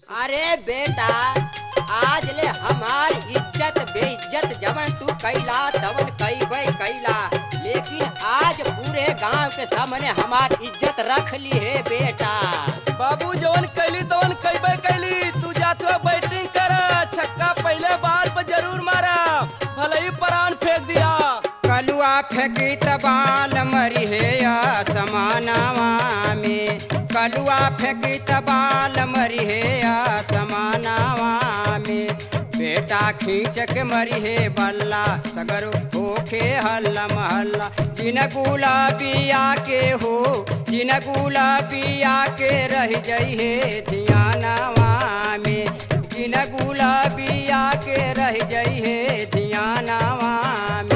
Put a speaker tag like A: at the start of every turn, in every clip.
A: अरे बेटा आज ले हमार इज्जत बेइज्जत जवन तू कैला तवन कैबे कैला लेकिन आज पूरे गांव के सामने हमार इज्जत रख ली है बेटा
B: बाबू जवन कैली तवन कैबे कैली तू जात हुआ बैटिंग कर छक्का पहले बार पर जरूर मारा भले ही परान फेंक दिया
A: कलुआ फेंकी तबाल मरी है समानावा में कलुआ फेंकी तबाल मरी है समानावा में बेटा खींच के मरी है बल्ला सगर होखे हल्ला महल्ला जिन गुलाबिया के हो जिन गुलाबिया के रह जई है धियानावा में जिन गुलाबिया के रह जई है धियानावा में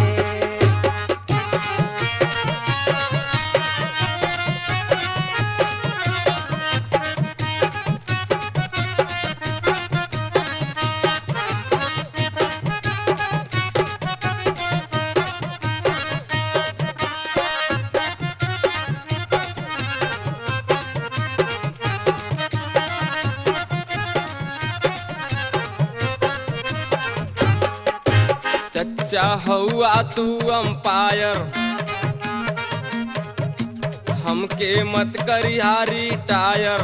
B: चच्चा हुआ तू अंपायर हमके मत करिहारी टायर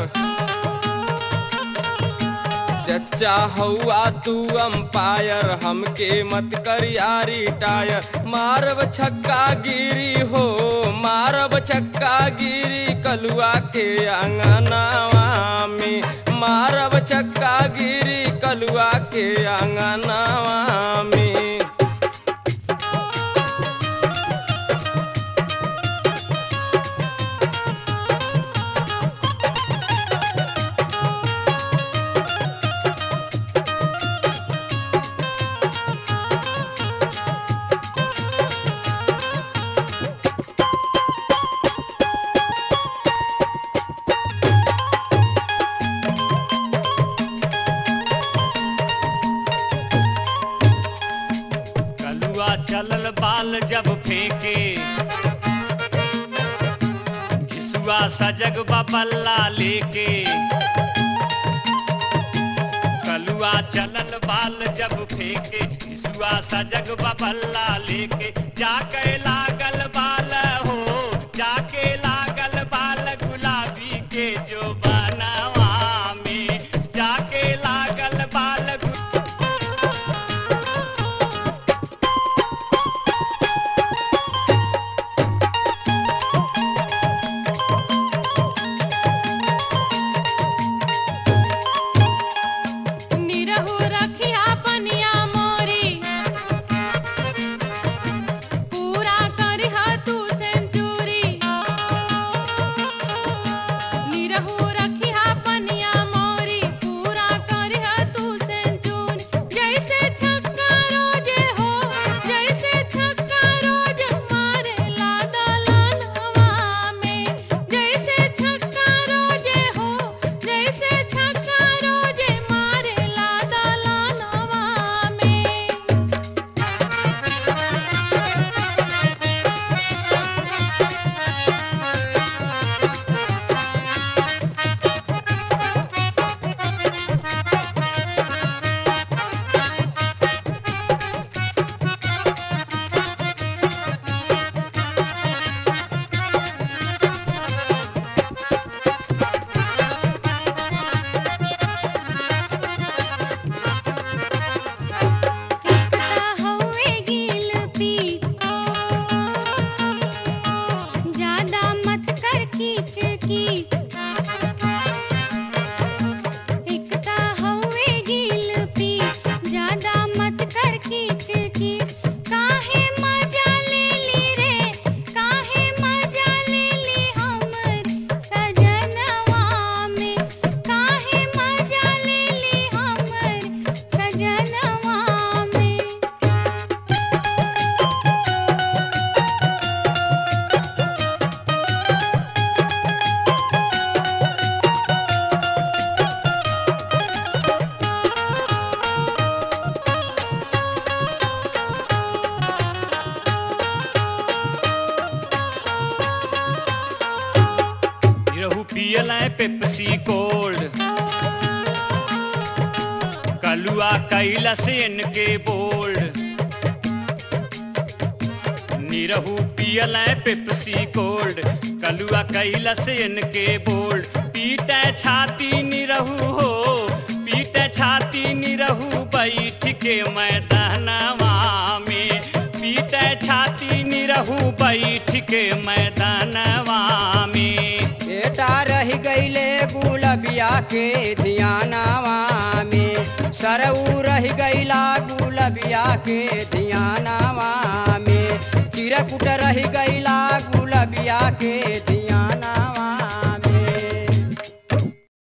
B: चच्चा हुआ तू अंपायर हमके मत करियारी टायर मारब छक्का गिरी हो मारब छक्का गिरी कलुआ के अंगनावा में मारब छक्का गिरी कलुआ के अंगनावा में
C: कलुआ चलल बाल जब फेंके घिसुआ सजग बल्ला लेके कलुआ चलल बाल जब फेंके घिसुआ सजग बल्ला लेके जाके लागल बाल हो जाके लागल बाल गुलाबी के जो बनावा में जाके लागल बाल गु-
D: निरहु रखिया पनिया मोरी पूरा करिह तू सेंचुरी निरहु रखिया पनिया मोरी पूरा करिह तू सेंचुरी जैसे छक्का रोजे हो जैसे छक्का रोज मारे ला दलनवा में जैसे छक्का रोजे हो जैसे छक्का रोजे मारे ला दलनवा में एकता हवे गिल पी ज्यादा मत कर कीच की एकता हवे गिल पी ज्यादा मत कर कीच की काहे मजा ले ली रे काहे मजा ले ली हमर सजनवा में काहे मजा ले ली हमर सजनवा में
C: रहू पियल है पेप्सी कोल्ड कलुआ कैलस इनके बोल्ड निरहू पियल पेप्सी कोल्ड कलुआ कैलस इनके बोल्ड पीटे छाती निरहू हो पीटे छाती निरहू बैठ के मैदानवा में पीटे छाती निरहू बैठ के मैदानवा में
A: बेटा रह गईले गुलबिया के धियानावा में सरऊ रह गईला गुलबिया के धियानावा में चिरकुट रह गईला गुलबिया के